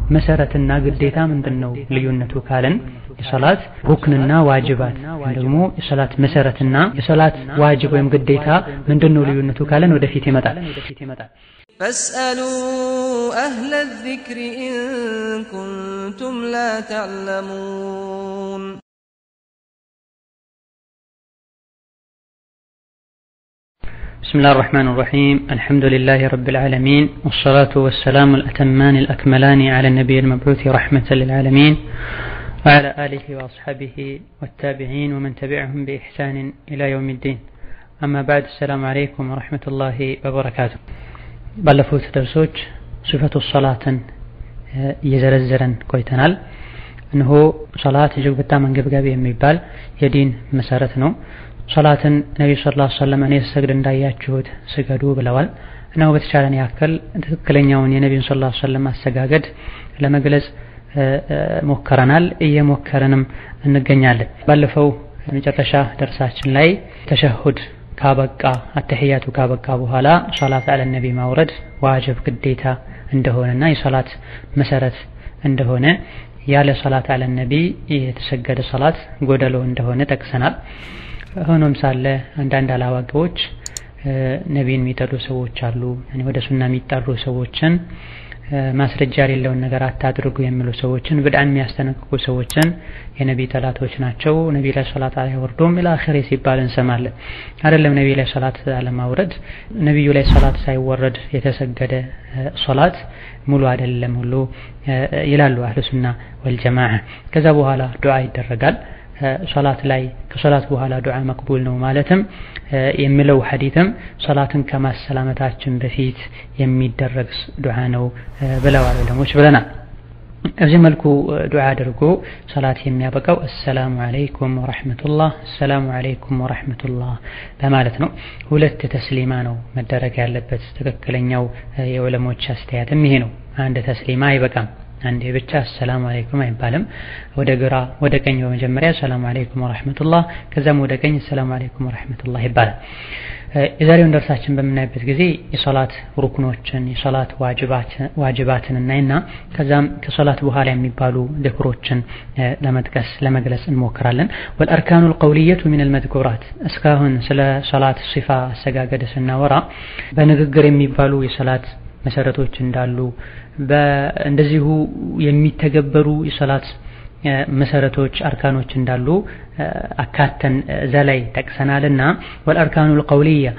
መሰረትና ግዴታ ምንድን ነው ልዩነቱ ካለን የሰላት ሩክንና ዋጅባት ወይም ደግሞ የሰላት መሰረትና የሰላት ዋጅብ ወይም ግዴታ ምንድን ነው ልዩነቱ ካለን ወደፊት ይመጣል። فاسألوا أهل الذكر إن كنتم لا تعلمون بسم الله الرحمن الرحيم الحمد لله رب العالمين والصلاة والسلام الأتمان الأكملان على النبي المبعوث رحمة للعالمين وعلى آله وأصحابه والتابعين ومن تبعهم بإحسان إلى يوم الدين أما بعد السلام عليكم ورحمة الله وبركاته ባለፉት ደርሶች ሲፈቱ ሰላትን እየዘረዘረን ቆይተናል። እነሆ ሰላት እጅግ በጣም አንገብጋቢ የሚባል የዲን መሰረት ነው። ሰላትን ነቢዩ ሰለላሁ ዐለይሂ ወሰለም እኔ ስሰግድ እንዳያችሁት ስገዱ ብለዋል። እነሆ በተቻለን ያክል ትክክለኛውን የነቢዩን ሰለላሁ ዐለይሂ ወሰለም አሰጋገድ ለመግለጽ ሞከረናል፣ እየሞከረንም እንገኛለን። ባለፈው መጨረሻ ደርሳችን ላይ ተሸሁድ ካበቃ አተህያቱ ካበቃ በኋላ ሶላት አለ ነቢ ማውረድ ዋጅብ ግዴታ እንደሆነና የሶላት መሰረት እንደሆነ ያለ ሶላት አለ ነቢ የተሰገደ ሶላት ጎደሎ እንደሆነ ጠቅሰናል። ሆኖም ሳለ አንዳንድ አላዋቂዎች ነቢን የሚጠሉ ሰዎች አሉ። ወደ ሱና የሚጠሩ ሰዎችን ማስረጃ የሌለውን ነገር አታድርጉ የሚሉ ሰዎችን ብድዓን የሚያስጠነቅቁ ሰዎችን የነቢ ጠላቶች ናቸው፣ ነቢ ላይ ሶላት አያወርዱም ኢላ አኺሪ ሲባል እንሰማለን። አይደለም ነቢ ላይ ሶላት አለማውረድ ነቢዩ ላይ ሶላት ሳይወረድ የተሰገደ ሶላት ሙሉ አይደለም ሁሉ ይላሉ አህሉ ሱና ወልጀማዓ። ከዛ በኋላ ዱዓ ይደረጋል። ሶላት ላይ ከሶላት በኋላ ዱዓ መቅቡል ነው ማለትም የሚለው ሐዲትም ሶላትን ከማሰላመታችን በፊት የሚደረግ ዱዓ ነው ብለዋል ዑለሞች ብለናል። በዚህ መልኩ ዱዓ አድርጎ ሰላት የሚያበቃው አሰላሙ አለይኩም ወረሕመቱላህ አሰላሙ አለይኩም ወረሕመቱላህ በማለት ነው። ሁለት ተስሊማ ነው መደረግ ያለበት። ትክክለኛው የዑለሞች አስተያየትም ይሄ ነው። አንድ ተስሊማ አይበቃም። አንዴ ብቻ አሰላሙ አለይኩም አይባልም። ወደ ግራ ወደ ቀኝ በመጀመሪያ ሰላሙ አለይኩም ወራህመቱላህ ከዛም ወደ ቀኝ ሰላሙ አለይኩም ወራህመቱላህ ይባላል። የዛሬውን ደርሳችን በምናይበት ጊዜ የሶላት ሩክኖችን የሶላት ዋጅባትን እናይና ከዛም ከሶላት በኋላ የሚባሉ ዝክሮችን ለመጥቀስ ለመግለጽ እንሞክራለን። ወልአርካኑ ልቀውልየቱ ሚን አልመዝኩራት እስካሁን ስለ ሶላት ሲፋ አሰጋገድ ስናወራ በንግግር የሚባሉ የሶላት መሰረቶች እንዳሉ እንደዚሁ የሚተገበሩ የሰላት መሰረቶች አርካኖች እንዳሉ አካተን እዛ ላይ ጠቅሰናልና ወልአርካኑ ልቀውልያ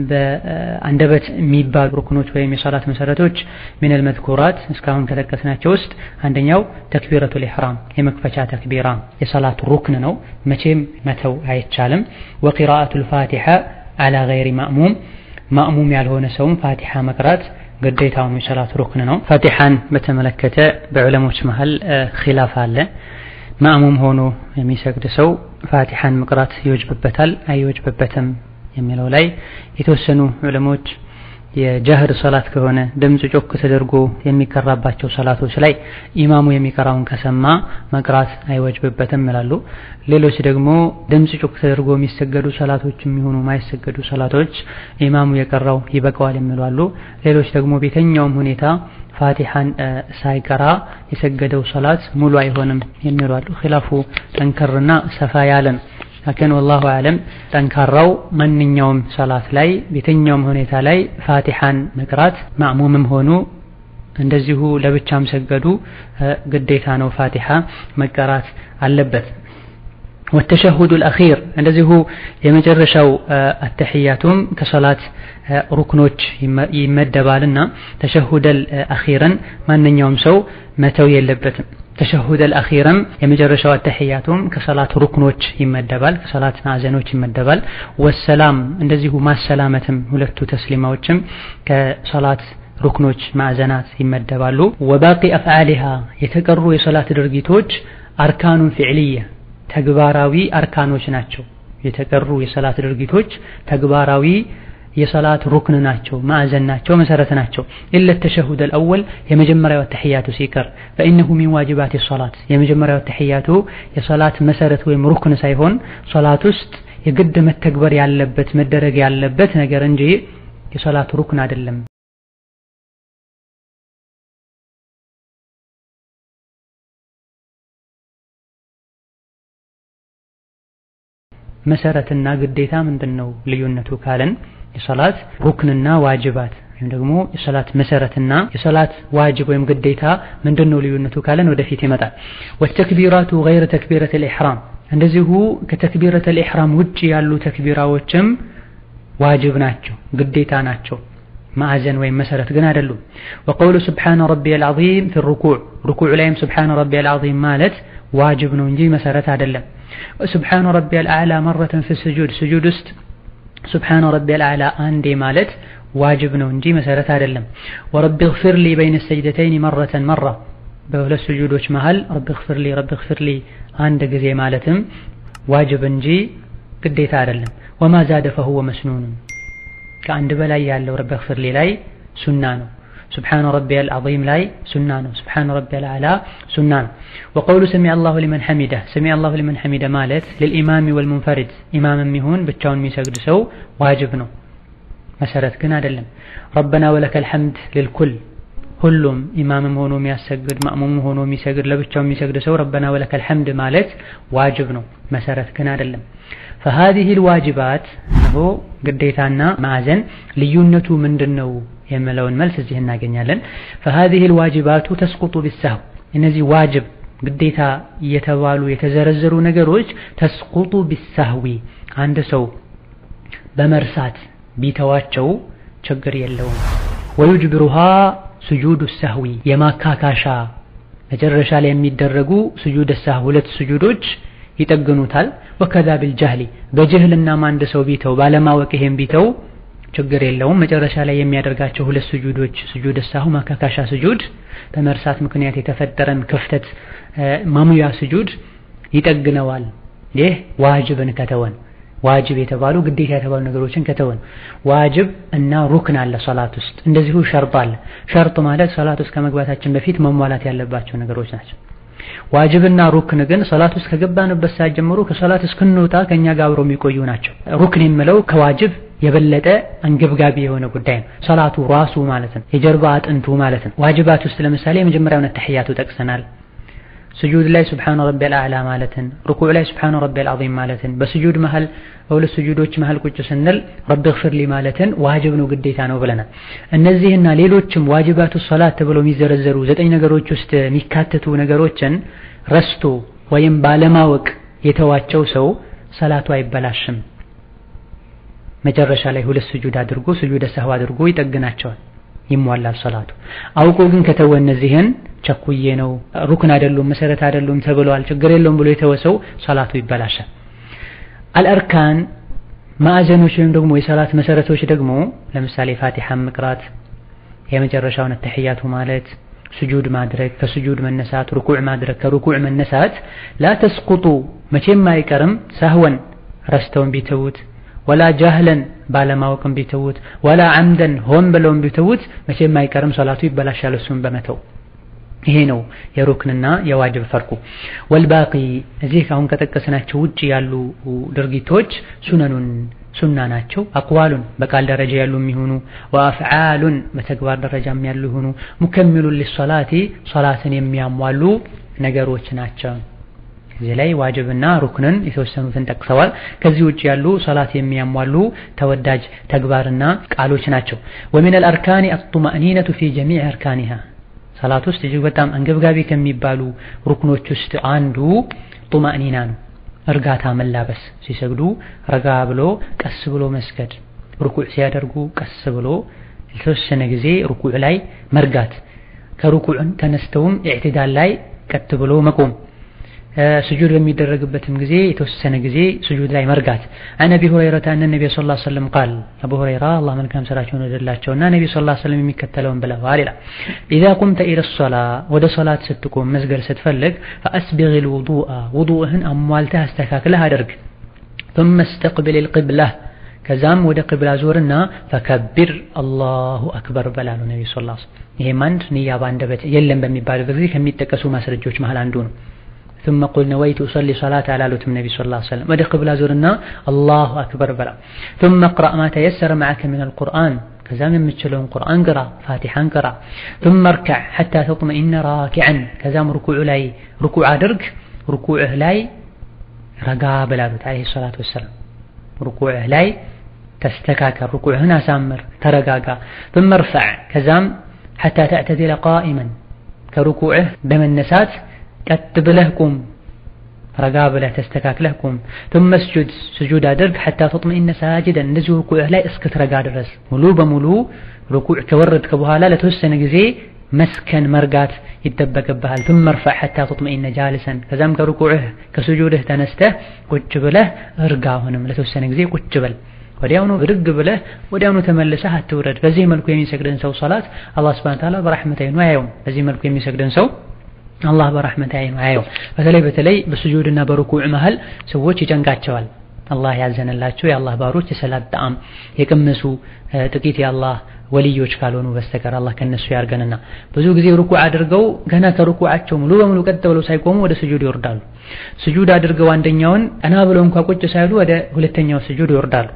በአንደበት የሚባሉ ሩክኖች ወይም የሰላት መሰረቶች ሚነል መዝኩራት እስካሁን ከጠቀስናቸው ውስጥ አንደኛው ተክቢረቱል ኢሕራም የመክፈቻ ተክቢራ የሰላት ሩክን ነው፣ መቼም መተው አይቻልም። ወቂራአቱል ፋቲሓ አላ ገይሪ ማእሙም ማእሙም ያልሆነ ሰውም ፋቲሓ መቅራት ግዴታውም የሰላት ሩክን ነው። ፋቲሓን በተመለከተ በዑለሞች መሀል ኺላፍ አለ። ማእሙም ሆኖ የሚሰግድ ሰው ፋቲሓን መቅራት ይወጅብበታል አይወጅብበትም የሚለው ላይ የተወሰኑ ዑለሞች የጃህር ሰላት ከሆነ ድምፅ ጮክ ተደርጎ የሚቀራባቸው ሰላቶች ላይ ኢማሙ የሚቀራውን ከሰማ መቅራት አይወጅብበትም ይላሉ። ሌሎች ደግሞ ድምፅ ጮክ ተደርጎ የሚሰገዱ ሰላቶች የሚሆኑ ማይሰገዱ ሰላቶች ኢማሙ የቀራው ይበቃዋል የሚሉ አሉ። ሌሎች ደግሞ ቤተኛውም ሁኔታ ፋቲሓን ሳይቀራ የሰገደው ሰላት ሙሉ አይሆንም የሚሉ አሉ። ኺላፉ ጠንከርና ሰፋ ያለ ነው። ላኪን ወላሁ አለም ጠንካራው ማንኛውም ሰላት ላይ ቤተኛውም ሁኔታ ላይ ፋቲሓን መቅራት ማእሙምም ሆኑ እንደዚሁ ለብቻም ሰገዱ ግዴታ ነው። ፋቲሓ መቀራት አለበት። ወተሸሁዱ ልአኺር እንደዚሁ የመጨረሻው አተሕያቱም ከሰላት ሩክኖች ይመደባልና ተሸሁደል አኺርን ማንኛውም ሰው መተው የለበትም። ተሸሁደል አኺርም የመጨረሻው አተሕያቱም ከሰላት ሩክኖች ይመደባል፣ ከሰላት ማዕዘኖች ይመደባል። ወሰላም እንደዚሁ ማሰላመትም ሁለቱ ተስሊማዎችም ከሰላት ሩክኖች ማዕዘናት ይመደባሉ። ወባቂ አፍዓሊሃ የተቀሩ የሰላት ድርጊቶች አርካኑን ፊዕልያ ተግባራዊ አርካኖች ናቸው። የተቀሩ የሰላት ድርጊቶች ተግባራዊ የሰላት ሩክን ናቸው፣ ማዕዘን ናቸው፣ መሰረት ናቸው። ኢለ ተሸሁድ አልአወል የመጀመሪያው ተሕያቱ ሲቀር ፈኢነሁ ሚን ዋጅባት ሰላት የመጀመሪያው ተሕያቱ የሰላት መሰረት ወይም ሩክን ሳይሆን ሰላት ውስጥ የግድ መተግበር ያለበት መደረግ ያለበት ነገር እንጂ የሰላት ሩክን አይደለም። መሰረትና ግዴታ ምንድን ነው ልዩነቱ ካለን የሰላት ሩክንና ዋጅባት ወይም ደግሞ የሰላት መሰረትና የሰላት ዋጅብ ወይም ግዴታ ምንድን ነው ልዩነቱ ካለን ወደፊት ይመጣል። ወተክቢራቱ ገይረ ተክቢረት ልኢሕራም እንደዚሁ ከተክቢረት ልኢሕራም ውጭ ያሉ ተክቢራዎችም ዋጅብ ናቸው፣ ግዴታ ናቸው። ማዕዘን ወይም መሰረት ግን አይደሉም። ወቀውሉ ስብሓነ ረቢየል ዐዚም ፊ ሩኩዕ ሩኩዕ ላይም ስብሓነ ረቢየል ዐዚም ማለት ዋጅብ ነው እንጂ መሰረት አይደለም። ስብሓነ ረቢየል አዕላ መረተን ፊ ስጁድ ስጁድ ውስጥ ስብሓነ ረቢየል አዕላ አንዴ ማለት ዋጅብ ነው እንጂ መሰረት አይደለም። ወረቢ ግፊር ሊ በይነ ሰጅደተይን መረተን መራ በሁለት ስጁዶች መሃል ረቢ ግፊር ሊ ረቢ ግፊር ሊ አንድ ጊዜ ማለትም ዋጅብ እንጂ ግዴታ አይደለም። ወማ ዛደ ፈሁወ መስኑኑን ከአንድ በላይ ያለው ረቢ ግፊር ሊ ላይ ሱና ነው። ስብሓነ ረቢየል ዐዚም ላይ ሱና ነው። ስብሓነ ረቢየል አዕላ ሱና ነው። ወቀውሉ ሰሚዐ አላሁ ሊመን ሐሚደ ሰሚዐ አላሁ ሊመን ሐሚደ ማለት ልልኢማሚ ወልሙንፈሪድ ኢማምም ይሁን ብቻውን የሚሰግድ ሰው ዋጅብ ነው፣ መሰረት ግን አይደለም። ረበና ወለከል ሐምድ ልልኩል ሁሉም ኢማምም ሆኖ የሚያሰግድ ማእሙም ሆኖ የሚሰግድ ለብቻው የሚሰግድ ሰው ረበና ወለከል ሐምድ ማለት ዋጅብ ነው፣ መሰረት ግን አይደለም። فهذه الواجبات እነሆ ግዴታና ማዕዘን ልዩነቱ ምንድን ነው የሚለውን መልስ እዚህ እናገኛለን። فهذه الواجبات تسقط بالسهو እነዚህ ዋጅብ ግዴታ እየተባሉ የተዘረዘሩ ነገሮች ተስቁጡ ቢሳህዊ አንድ ሰው በመርሳት ቢተዋቸው ችግር የለውም። ወዩጅብሩሃ ስጁዱ ሰህዊ የማካካሻ መጨረሻ ላይ የሚደረጉ ስጁድ ሰህው ሁለት ስጁዶች ይጠግኑታል። ወከዛ ቢልጃህሊ በጅህልናም አንድ ሰው ቢተው ባለማወቅ ይሄን ቢተው ችግር የለውም። መጨረሻ ላይ የሚያደርጋቸው ሁለት ስጁዶች ስጁድ ሳሁ ማካካሻ ስጁድ በመርሳት ምክንያት የተፈጠረን ክፍተት ማሙያ ስጁድ ይጠግነዋል። ይህ ዋጅብን ከተወን ዋጅብ የተባሉ ግዴታ የተባሉ ነገሮችን ከተወን ዋጅብ እና ሩክን አለ ሶላት ውስጥ እንደዚሁ ሸርጥ አለ። ሸርጥ ማለት ሶላት ውስጥ ከመግባታችን በፊት መሟላት ያለባቸው ነገሮች ናቸው። ዋጅብና ሩክን ግን ሶላት ውስጥ ከገባንበት ሰዓት ጀምሮ ከሶላት እስክንወጣ ከኛ ጋር አብረው የሚቆዩ ናቸው። ሩክን የምለው ከዋጅብ የበለጠ አንገብጋቢ የሆነ ጉዳይ ነው። ሶላቱ ራሱ ማለት ነው፣ የጀርባ አጥንቱ ማለት ነው። ዋጅባት ውስጥ ለምሳሌ የመጀመሪያውን ተሕያቱ ጠቅሰናል። ስጁድ ላይ ሱብሓነ ረቢየል አዕላ ማለትን፣ ሩኩዕ ላይ ሱብሓነ ረቢየል ዐዚም ማለትን፣ በስጁድ መሃል በሁለት ስጁዶች መሃል ቁጭ ስንል ረቢ ግፊር ሊ ማለትን ዋጅብ ነው ግዴታ ነው ብለናል። እነዚህና ሌሎችም ዋጅባቱ ሶላት ተብለው የሚዘረዘሩ ዘጠኝ ነገሮች ውስጥ የሚካተቱ ነገሮችን ረስቶ ወይም ባለማወቅ የተዋቸው ሰው ሰላቱ አይበላሽም። መጨረሻ ላይ ሁለት ስጁድ አድርጎ ስጁደ ሰህው አድርጎ ይጠግናቸዋል፣ ይሟላል ሰላቱ። አውቆ ግን ከተወ እነዚህን ቸኩዬ ነው ሩክን አይደሉም መሰረት አይደሉም ተብለዋል ችግር የለውም ብሎ የተወሰው ሰላቱ ይበላሻል። አልአርካን ማዕዘኖች ወይም ደግሞ የሰላት መሰረቶች ደግሞ ለምሳሌ ፋቲሐን መቅራት፣ የመጨረሻውን ተሕያቱ ማለት፣ ስጁድ ማድረግ፣ ከስጁድ መነሳት፣ ሩኩዕ ማድረግ፣ ከሩኩዕ መነሳት ላ ተስቁጡ መቼም አይቀርም ሳህወን ረስተውን ቢተዉት ወላ ጃህለን ባለማወቅም ቢተዉት ወላ አምደን ሆን ብለውም ቢተዉት መቼም አይቀርም ሶላቱ ይበላሻል እሱን በመተው ይሄ ነው የሩክንና የዋጅብ ፈርቁ። ወልባቂ እዚህ አሁን ከጠቀስናቸው ውጭ ያሉ ድርጊቶች ሱነኑን ሱና ናቸው። አቅዋሉን በቃል ደረጃ ያሉ የሚሆኑ ወአፍዓሉን በተግባር ደረጃም ያሉ ይሆኑ ሙከሚሉን ሊሶላቲ ሶላትን የሚያሟሉ ነገሮች ናቸው። እዚህ ላይ ዋጅብና ሩክንን የተወሰኑትን ጠቅሰዋል። ከዚህ ውጭ ያሉ ሶላት የሚያሟሉ ተወዳጅ ተግባርና ቃሎች ናቸው። ወሚነል አርካኒ አጡማእኒነቱ ፊ ጀሚዕ አርካኒሃ ሰላት ውስጥ እጅግ በጣም አንገብጋቢ ከሚባሉ ሩክኖች ውስጥ አንዱ ጡማእኒና ነው። እርጋታ መላበስ፣ ሲሰግዱ ረጋ ብሎ ቀስ ብሎ መስገድ፣ ሩኩዕ ሲያደርጉ ቀስ ብሎ የተወሰነ ጊዜ ሩኩዕ ላይ መርጋት፣ ከሩኩዕን ተነስተውም ኢዕትዳል ላይ ቀጥ ብሎ መቆም ስጁድ በሚደረግበትም ጊዜ የተወሰነ ጊዜ ስጁድ ላይ መርጋት። አን አቢ ሁረይረተ አነ ነቢይ ሰለላሁ ዐለይሂ ወሰለም ቃል አቡ ሁረይራ አላህ መልካም ስራቸውን ወደላቸውና ነቢዩ ሰለላሁ ዐለይሂ ወሰለም የሚከተለውን ብለዋል ይላል። ኢዛ ቁምተ ኢለ ሶላ ወደ ሶላት ስትቆም መስገድ ስትፈልግ ፈአስቢግል ውዱአ ውዱእህን አሟልተህ አስተካክለህ አድርግ። ثم استقبل القبلة ከዛም ወደ ቅብላ ዞርና ፈከቢር አላሁ አክበር በላሉ ነቢዩ ሰለላሁ ዐለይሂ ወሰለም። ይሄም አንድ ንያ በአንደበት የለም በሚባልበት ጊዜ ከሚጠቀሱ ማስረጃዎች መሃል አንዱ ነው። ثم قل نويت أصلي صلاة على لوتم النبي صلى الله عليه وسلم ودخل قبل زورنا الله أكبر بلا ثم اقرأ ما تيسر معك من القرآن كزام يمتشلون قرآن قرأ فاتحا قرأ ثم اركع حتى تطمئن راكعا كزام ركوع لاي ركوع درك ركوعه لاي رقا بلالوت عليه الصلاة والسلام ሩኩዕህ ላይ ተስተካከል፣ ሩኩዕህን አሳምር፣ ተረጋጋ። ثم ارفع ከዛም حتى تعتدل قائما ከሩኩዕህ በመነሳት ቀጥ ብለህ ቁም፣ ረጋ ብለህ ተስተካክለህ ቁም። ثم اسجد ስጁድ አድርግ حتى تطمئن ساجدا እንደዚሁ ሩኩዕህ ላይ እስክትረጋ ድረስ ሙሉ በሙሉ ሩኩዕ ከወረድክ በኋላ ለተወሰነ ጊዜ መስከን መርጋት ይጠበቅብሃል። ثم ارفع حتى تطمئن جالسا ከዛም ከሩኩዕህ ከስጁድህ ተነስተህ ቁጭ ብለህ እርጋ። አሁንም ለተወሰነ ጊዜ ቁጭ በል። ወዲያውኑ ብድግ ብለህ ወዲያውኑ ተመልሰህ አትውረድ። በዚህ መልኩ የሚሰግድን ሰው ሶላት አላህ ሱብሓነሁ ወተዓላ በረሕመት አይኑ አያየውም። በዚህ መልኩ የሚሰግድን ሰው አላህ በረሕመት አይኑ አያየውም። በተለይ በተለይ በስጁድና በሩኩዕ መሃል ሰዎች ይጨንቃቸዋል። አላህ ያዘነላቸው የአላህ ባሮች የሰላት ጣዕም የቀመሱ ጥቂት የአላህ ወልዮች ካልሆኑ በስተቀር አላህ ከነሱ ያርገንና ብዙ ጊዜ ሩኩዕ አድርገው ገና ከሩኩዓቸው ሙሉ በሙሉ ቀጥ ብለው ሳይቆሙ ወደ ስጁድ ይወርዳሉ። ስጁድ አድርገው አንደኛውን ቀና ብለው እንኳ ቁጭ ሳይሉ ወደ ሁለተኛው ስጁድ ይወርዳሉ።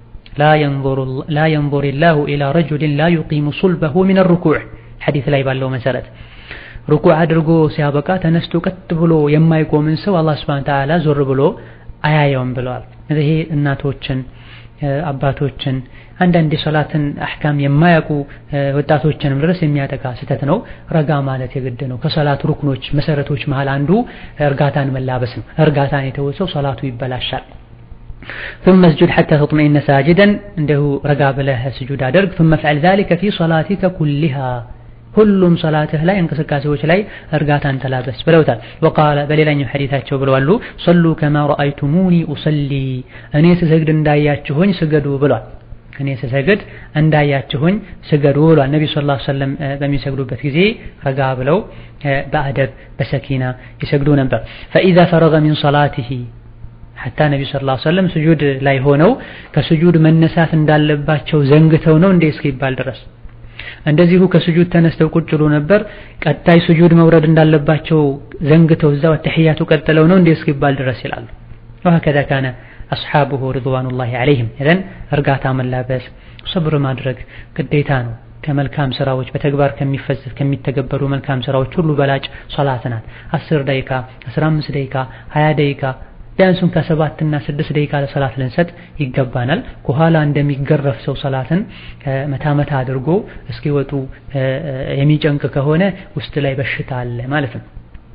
ላ የንظር ላሁ ኢላ ረጁሊን ላ ዩቂሙ ሱልበሁ ሚን ሩኩዕ ሐዲስ ላይ ባለው መሰረት ሩኩዕ አድርጎ ሲያበቃ ተነስቶ ቀጥ ብሎ የማይቆምን ሰው አላህ ሱብሓነሁ ወተዓላ ዞር ብሎ አያየውም ብለዋል። ይሄ እናቶችን አባቶችን አንዳንድ የሶላትን አሕካም የማያውቁ ወጣቶችንም ድረስ የሚያጠቃ ስህተት ነው። ረጋ ማለት የግድ ነው። ከሶላት ሩክኖች መሰረቶች መሃል አንዱ እርጋታን መላበስ ነው። እርጋታን የተወሰው ሶላቱ ይበላሻል። ثم اسجد حتى تطمئن ساجدا እንዲሁ ረጋ ብለህ ስጁድ አድርግ ثم افعل ذلك في صلاتك كلها ሁሉም ሶላትህ ላይ እንቅስቃሴዎች ላይ እርጋታን ተላበስ ብለውታል። ወቃለ በሌላኛው ሐዲታቸው ብለዋሉ ሰሉ ከማ ረአይቱሙኒ ኡሰሊ እኔ ስሰግድ እንዳያችሁኝ ስገዱ ብሏል። እኔ ስሰግድ እንዳያችሁኝ ስገዱ ብሏል። ነቢ ሰለላሁ ዐለይሂ ወሰለም በሚሰግዱበት ጊዜ ረጋ ብለው በአደብ በሰኪና ይሰግዱ ነበር። ፈኢዛ ፈረገ ሚን ሰላቲሂ ሐታ ነቢ ሰለላሁ ዐለይሂ ወሰለም ስጁድ ላይ ሆነው ከስጁድ መነሳት እንዳለባቸው ዘንግተው ነው እንዴ እስኪባል ድረስ እንደዚሁ ከስጁድ ተነስተው ቁጭ ብሎ ነበር። ቀጣይ ስጁድ መውረድ እንዳለባቸው ዘንግተው እዛው ተሕያቱ ቀጥለው ነው እንዴ እስኪባል ድረስ ይላሉ። ወሀከዛ ካነ አስሓቡሁ ሪድዋኑላሂ ዐለይሂም። ይለን እርጋታ መላበስ ሰብር ማድረግ ግዴታ ነው። ከመልካም ስራዎች በተግባር ከሚፈጽፍ ከሚተገበሩ መልካም ስራዎች ሁሉ በላጭ ሶላት ናት። 10 ደቂቃ፣ 15 ደቂቃ፣ 20 ደቂቃ ቢያንሱም ከሰባት እና ስድስት ደቂቃ ለሰላት ልንሰጥ ይገባናል። ከኋላ እንደሚገረፍ ሰው ሰላትን መታ መታ አድርጎ እስኪወጡ የሚጨንቅ ከሆነ ውስጥ ላይ በሽታ አለ ማለት ነው።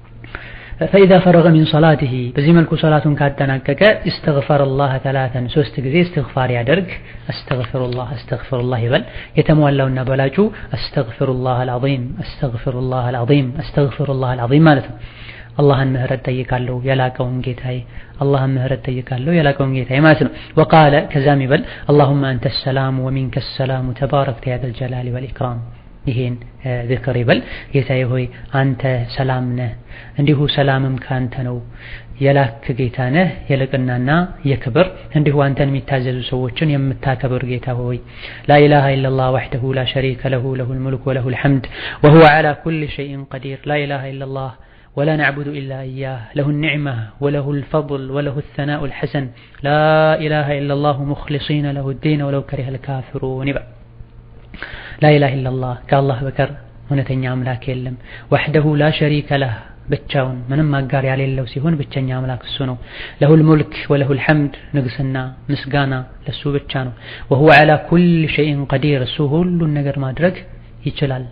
ፈኢዛ ፈረገ ሚን ሰላቲሂ በዚህ መልኩ ሰላቱን ካጠናቀቀ እስተግፈረላህ ተላተን ሶስት ጊዜ እስትግፋር ያደርግ። አስተግፊሩላህ አስተግፊሩላህ ይበል። የተሟላውና በላጩ አስተግፊሩላህ አልዓዚም አስተግፊሩላህ አልዓዚም አስተግፊሩላህ አልዓዚም ማለት ነው። አላህን ምህረት ጠይቃለሁ የላቀውን ጌታዬ አላህን ምህረት ጠይቃለሁ የላቀውን ጌታዬ ማለት ነው። ወቃለ ከዛም ይበል አላሁመ አንተ ሰላሙ ወሚንከ ሰላሙ ተባረክተ ያ ዘል ጀላሊ ወልኢክራም ይሄን ዝክር ይበል። ጌታዬ ሆይ አንተ ሰላም ነህ፣ እንዲሁ ሰላምም ካንተ ነው። የላክ ጌታ ነህ የልቅናና የክብር እንዲሁ አንተን የሚታዘዙ ሰዎችን የምታከብር ጌታ ሆይ ላኢላሃ ኢለላህ ወሕደሁ ላ ሸሪከ ለሁ ለሁል ሙልክ ወለሁል ሐምድ ወሁወ ዐላ ኩሊ ሸይኢን ቀዲር ላኢላሃ ኢለላህ ولا نعبد إلا إياه له النعمة وله الفضل وله الثناء الحسن لا إله إلا الله مخلصين له الدين ولو كره الكافرون لا إله إلا الله كالله بكر እውነተኛ አምላክ የለም ወሕደሁ ላ ሸሪከ ለህ ብቻውን ምንም አጋር ያሌለው ሲሆን ብቸኛ አምላክ እሱ ነው ለሁል ሙልክ ወለሁል ሐምድ ንግስና ምስጋና ለሱ ብቻ ነው ወሁወ ዐላ ኩል ሸይኢን ቀዲር እሱ ሁሉን ነገር ማድረግ ይችላል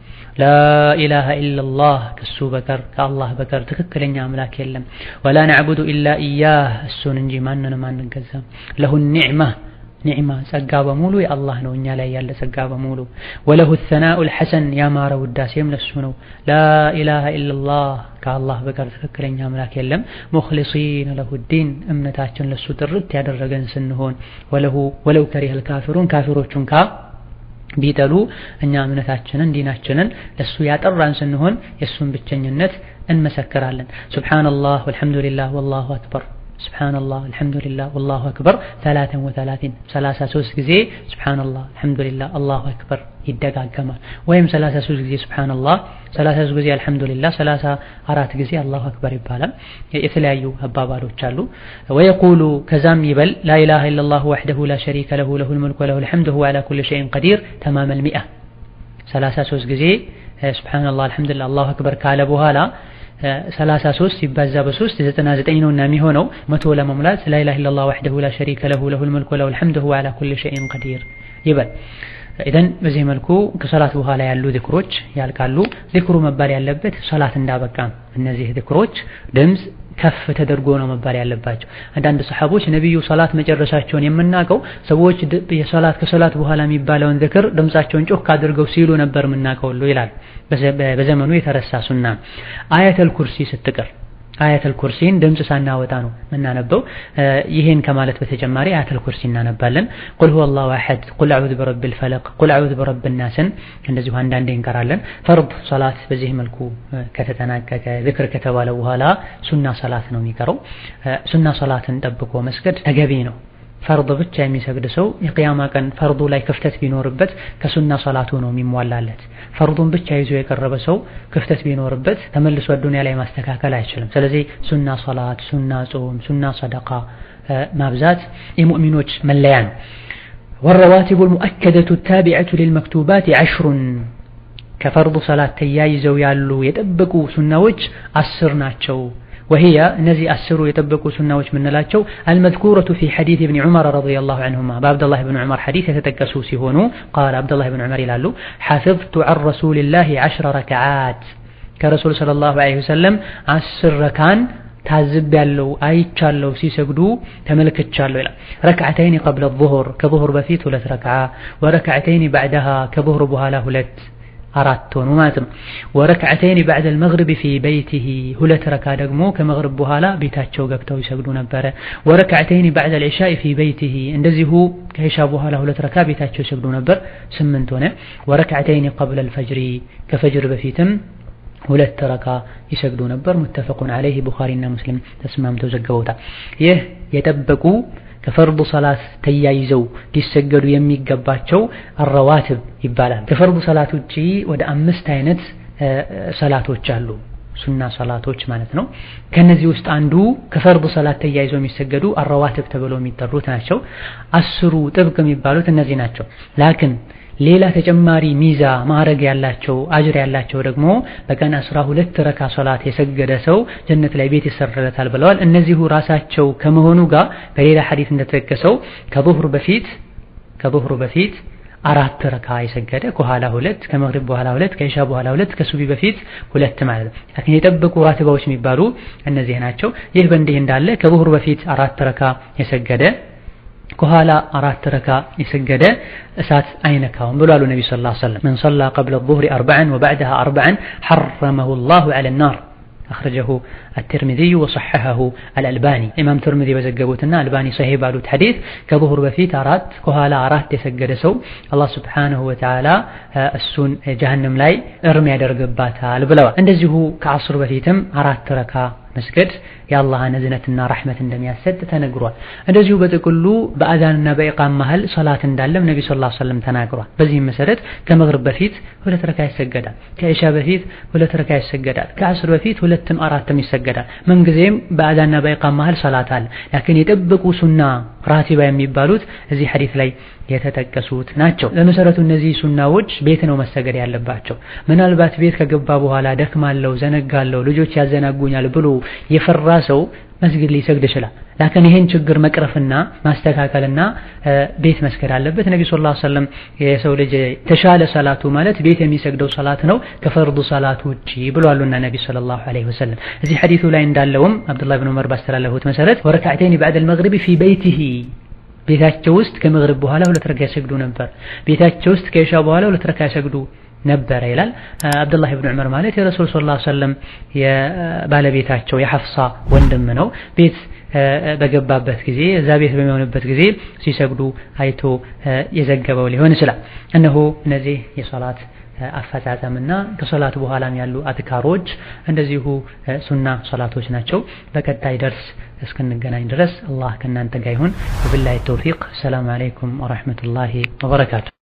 ላኢላሃ ኢለላህ ከሱ በቀር ከአላህ በቀር ትክክለኛ አምላክ የለም። ወላ ነዕቡዱ ኢላ ኢያህ እሱን እንጂ ማንንም አንገዛም። ለሁ ኒዕማ ኒዕማ ጸጋ በሙሉ የአላህ ነው፣ እኛ ላይ ያለ ጸጋ በሙሉ። ወለሁ ሰናኡል ሐሰን ያማረ ውዳሴም ለሱ ነው። ላኢላሃ ኢለላህ ከአላህ በቀር ትክክለኛ አምላክ የለም። ሙኽሊሲነ ለሁ ዲን እምነታችን ለሱ ጥርት ያደረገን ስንሆን ወለሁ ወለው ከሪሀል ካፊሩን ካፊሮቹን ካ ቢጠሉ እኛ እምነታችንን ዲናችንን ለሱ ያጠራን ስንሆን የእሱን ብቸኝነት እንመሰክራለን። ሱብሓነላህ ወልሐምዱሊላህ ወላሁ አክበር ሱብሓነላህ አልሐምዱሊላህ ወላሁ አክበር ሰላተን ወሰላቲን ሰላሳ ሶስት ጊዜ ሱብሓነላህ አልሐምዱሊላህ አላሁ አክበር ይደጋገማል። ወይም ሰላሳ ሶስት ጊዜ ሱብሓነላህ ሰላሳ ሶስት ጊዜ አልሐምዱሊላህ ሰላሳ አራት ጊዜ አላሁ አክበር ይባላል። የተለያዩ አባባሎች አሉ። ወየቁሉ ከዛም ይበል ላኢላሃ ኢለላህ ወሕደሁ ላ ሸሪከ ለሁ ለሁል ሙልክ ወለሁል ሐምድ ወሁወ ዐላ ኩሊ ሸይኢን ቀዲር ተማመል ሚአ ሰላሳ ሶስት ጊዜ ሱብሓነላህ አልሐምዱሊላህ አላሁ አክበር ካለ በኋላ 33 ሲባዛ በ3 99 ነውና የሚሆነው መቶ ለመሙላት ላ ኢላሀ ኢለላህ ወሕደሁ ላ ሸሪከ ለሁ ለሁል መልኩ ወለሁል ሐምዱ ወሁወ ዐላ ኩሊ ሸይኢን ቀዲር ይበል። ኢዘን በዚህ መልኩ ከሰላት በኋላ ያሉ ዚክሮች ያልቃሉ። ዚክሩ መባል ያለበት ሰላት እንዳበቃ እነዚህ ዚክሮች ድምፅ ከፍ ተደርጎ ነው መባል ያለባቸው። አንዳንድ ሰሐቦች ነቢዩ ሰላት መጨረሳቸውን የምናውቀው ሰዎች የሰላት ከሰላት በኋላ የሚባለውን ዝክር ድምፃቸውን ጮክ አድርገው ሲሉ ነበር የምናውቀው ሁሉ ይላል። በዘመኑ የተረሳ ሱና አያተል ኩርሲ ስትቀር አያተል ኩርሲን ድምፅ ሳናወጣ ነው የምናነበው። ይሄን ከማለት በተጨማሪ አያተል ኩርሲ እናነባለን። ቁል ሁወ አላሁ አሐድ፣ ቁል አዑዙ ቢረቢል ፈለቅ፣ ቁል አዑዙ ቢረቢን ናስን እንደዚሁ አንዳንዴ እንቀራለን። ፈርድ ሰላት በዚህ መልኩ ከተጠናቀቀ ዝክር ከተባለ በኋላ ሱና ሰላት ነው የሚቀረው። ሱና ሰላትን ጠብቆ መስገድ ተገቢ ነው። ፈርድ ብቻ የሚሰግድ ሰው የቅያማ ቀን ፈርዱ ላይ ክፍተት ቢኖርበት ከሱና ሰላቱ ነው የሚሟላለት። ፈርዱን ብቻ ይዞ የቀረበ ሰው ክፍተት ቢኖርበት ተመልሶ ዱንያ ላይ ማስተካከል አይችልም። ስለዚህ ሱና ሰላት፣ ሱና ጾም፣ ሱና ሰደቃ ማብዛት የሙእሚኖች መለያ ነው። ወረዋቲቡ ልሙአከደቱ ታቢዐቱ ሊልመክቱባት ዐሽሩን ከፈርዱ ሰላት ተያይዘው ያሉ የጠበቁ ሱናዎች አስር ናቸው። ወህያ እነዚህ አስሩ የጠበቁ ሱናዎች የምንላቸው አልመዝኩረቱ ፊ ሐዲስ ኢብኒ ዑመር ረዲየላሁ ዐንሁማ በአብደላህ ብን ዑመር ሐዲስ የተጠቀሱ ሲሆኑ ቃል አብደላህ ብን ዑመር ይላሉ ሐፊዝቱ ዐን ረሱሊላሂ ዐሽረ ረክዓት ከረሱል ሰለላሁ ዐለይሂ ወሰለም አስር ረካን ታዝብ ያለው አይቻለው ሲሰግዱ ተመልክቻለሁ ይላል። ረክዓተይን ቀብለ ዙሁር ከዙሁር በፊት ሁለት ረክዓ ወረክዓተይን ባዕደሃ ከዙሁር በኋላ ሁለት አራት ሆኑ ማለት ነው። ወረክዓተይን ባዕደል መግሪብ ፊ በይቲሂ ሁለት ረካ ደግሞ ከመግሪብ በኋላ ቤታቸው ገብተው ይሰግዱ ነበረ። ወረክዓተይን ባዕደል ዒሻኢ ፊ በይቲሂ እንደዚሁ ከዒሻ በኋላ ሁለት ረካ ቤታቸው ይሰግዱ ነበር። ስምንት ሆነ። ወረክዓተይን ቀብለል ፈጅሪ ከፈጅር በፊትም ሁለት ረካ ይሰግዱ ነበር። ሙተፈቁን ዐለይሂ ቡኻሪና ሙስሊም ተስማምተው ዘግበውታል። ይህ የጠበቁ ከፈርዱ ሰላት ተያይዘው ሊሰገዱ የሚገባቸው አረዋትብ ይባላል። ከፈርዱ ሰላት ውጪ ወደ አምስት አይነት ሰላቶች አሉ፣ ሱና ሰላቶች ማለት ነው። ከነዚህ ውስጥ አንዱ ከፈርዱ ሰላት ተያይዘው የሚሰገዱ አረዋትብ ተብለው የሚጠሩት ናቸው። አስሩ ጥብቅ የሚባሉት እነዚህ ናቸው። ላክን ሌላ ተጨማሪ ሚዛ ማዕረግ ያላቸው አጅር ያላቸው ደግሞ በቀን አስራ ሁለት ረካ ሶላት የሰገደ ሰው ጀነት ላይ ቤት ይሰራለታል ብለዋል። እነዚሁ ራሳቸው ከመሆኑ ጋር በሌላ ሐዲስ እንደተጠቀሰው ከዙህር በፊት ከዙህር በፊት አራት ረካ የሰገደ ከኋላ ሁለት ከመግሪብ በኋላ ሁለት ከኢሻ በኋላ ሁለት ከሱቢ በፊት ሁለት ማለት ነው። ላኪን የጠበቁ ራትባዎች የሚባሉ እነዚህ ናቸው። ይህ በእንዲህ እንዳለ ከዙህር በፊት አራት ረካ የሰገደ ከኋላ አራት ረካ የሰገደ እሳት አይነካውም ብሏሉ ነቢ ስ ላ ሰለም መን ሰላ ቀብለ ዙህሪ አርበዐን ወባዕድሃ አርበዐን ሐረመሁ ላሁ ዐለ ናር አኽረጀሁ አትርሚዚዩ ወሰሐሐሁ አልአልባኒ ኢማም ትርሚዚ በዘገቡትና አልባኒ ሰሂህ ባሉት ሐዲስ ከዙሁር በፊት አራት ከኋላ አራት የሰገደ ሰው አላህ ስብሓነሁ ወተዓላ እሱን ጀሀነም ላይ እርም ያደርግባታል ብለዋል። እንደዚሁ ከዐስር በፊትም አራት ረካ መስገድ የአላህን እዝነትና ረሕመት እንደሚያሰጥ ተነግሯል። እንደዚሁ በጥቅሉ በአዛንና በኢቃም መሃል ሰላት እንዳለም ነቢ ስ ላ ሰለም ተናግሯል። በዚህም መሰረት ከመግሪብ በፊት ሁለት ረካ ይሰገዳል። ከኢሻ በፊት ሁለት ረካ ይሰገዳል። ከዐስር በፊት ሁለትም አራትም ይሰገዳል። ምንጊዜም በአዛንና በኢቃም መሃል ሰላት አለ። ላኪን የጠበቁ ሱና ራቲባ የሚባሉት እዚህ ሐዲስ ላይ የተጠቀሱት ናቸው። ለመሰረቱ እነዚህ ሱናዎች ቤት ነው መሰገድ ያለባቸው። ምናልባት ቤት ከገባ በኋላ ደክማለሁ፣ ዘነጋለሁ፣ ልጆች ያዘናጉኛል ብሎ የፈራ ሰው መስጊድ ሊሰግድ ይችላል። ላኪን ይሄን ችግር መቅረፍና ማስተካከልና ቤት መስገድ አለበት። ነቢ ስ ላ ሰለም የሰው ልጅ የተሻለ ሰላቱ ማለት ቤት የሚሰግደው ሰላት ነው ከፈርዱ ሰላት ውጪ ብሏሉና ነቢ ሰለላሁ ዐለይሂ ወሰለም። እዚህ ሐዲሱ ላይ እንዳለውም አብዱላህ ብን ዑመር ባስተላለፉት መሰረት ወረካዕተይን ባዕደል መግሪቢ ፊ በይቲሂ ቤታቸው ውስጥ ከመግሪብ በኋላ ሁለት ረካ ይሰግዱ ነበር። ቤታቸው ውስጥ ከኢሻ በኋላ ሁለት ረካ ይሰግዱ ነበረ ይላል። አብዱላህ ብን ዑመር ማለት የረሱል ሰለላሁ ዐለይሂ ወሰለም የባለቤታቸው የሐፍሳ ወንድም ነው። ቤት በገባበት ጊዜ እዛ ቤት በሚሆንበት ጊዜ ሲሰግዱ አይቶ የዘገበው ሊሆን ይችላል። እነሆ እነዚህ የሶላት አፈጻጸምና ከሶላት በኋላም ያሉ አትካሮች እንደዚሁ ሱና ሶላቶች ናቸው። በቀጣይ ደርስ እስክንገናኝ ድረስ አላህ ከእናንተ ጋር ይሁን። ወቢላሂ ተውፊቅ። ሰላም አለይኩም ወረሕመቱላሂ ወበረካቱ።